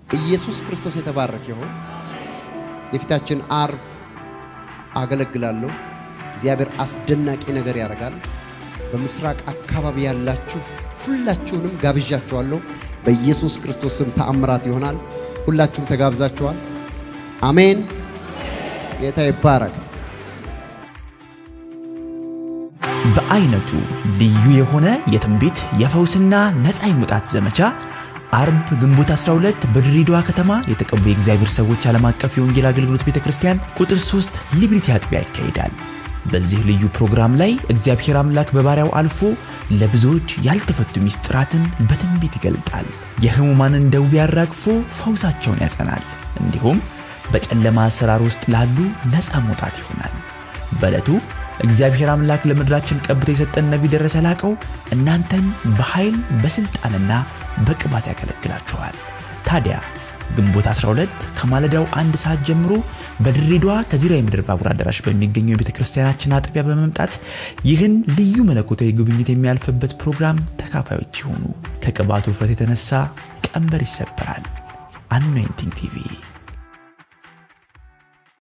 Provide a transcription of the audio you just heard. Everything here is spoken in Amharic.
ኢየሱስ ክርስቶስ የተባረከ ይሁን። የፊታችን አርብ አገለግላለሁ። እግዚአብሔር አስደናቂ ነገር ያደርጋል። በምስራቅ አካባቢ ያላችሁ ሁላችሁንም ጋብዣችኋለሁ። በኢየሱስ ክርስቶስ ስም ተአምራት ይሆናል። ሁላችሁም ተጋብዛችኋል። አሜን። ጌታ ይባረክ። በአይነቱ ልዩ የሆነ የትንቢት የፈውስና ነፃ የመውጣት ዘመቻ አርብ ግንቦት 12 በድሬዳዋ ከተማ የተቀቡ የእግዚአብሔር ሰዎች ዓለም አቀፍ የወንጌል አገልግሎት ቤተ ክርስቲያን ቁጥር 3 ሊብሪቲ አጥቢያ ይካሄዳል። በዚህ ልዩ ፕሮግራም ላይ እግዚአብሔር አምላክ በባሪያው አልፎ ለብዙዎች ያልተፈቱ ሚስጥራትን በትንቢት ይገልጣል። የህሙማንን ደዌ ያራግፎ ፈውሳቸውን ያጸናል። እንዲሁም በጨለማ አሰራር ውስጥ ላሉ ነፃ መውጣት ይሆናል። በዕለቱ እግዚአብሔር አምላክ ለምድራችን ቀብቶ የሰጠን ነቢይ ደረሰ ላቀው እናንተን በኃይል በሥልጣንና በቅባት ያገለግላችኋል። ታዲያ ግንቦት 12 ከማለዳው አንድ ሰዓት ጀምሮ በድሬዳዋ ከዚራ የምድር ባቡር አዳራሽ በሚገኘው የቤተ ክርስቲያናችን አጥቢያ በመምጣት ይህን ልዩ መለኮታዊ ጉብኝት የሚያልፍበት ፕሮግራም ተካፋዮች ይሆኑ። ከቅባቱ ውፍረት የተነሳ ቀንበር ይሰበራል። አኖይንቲንግ ቲቪ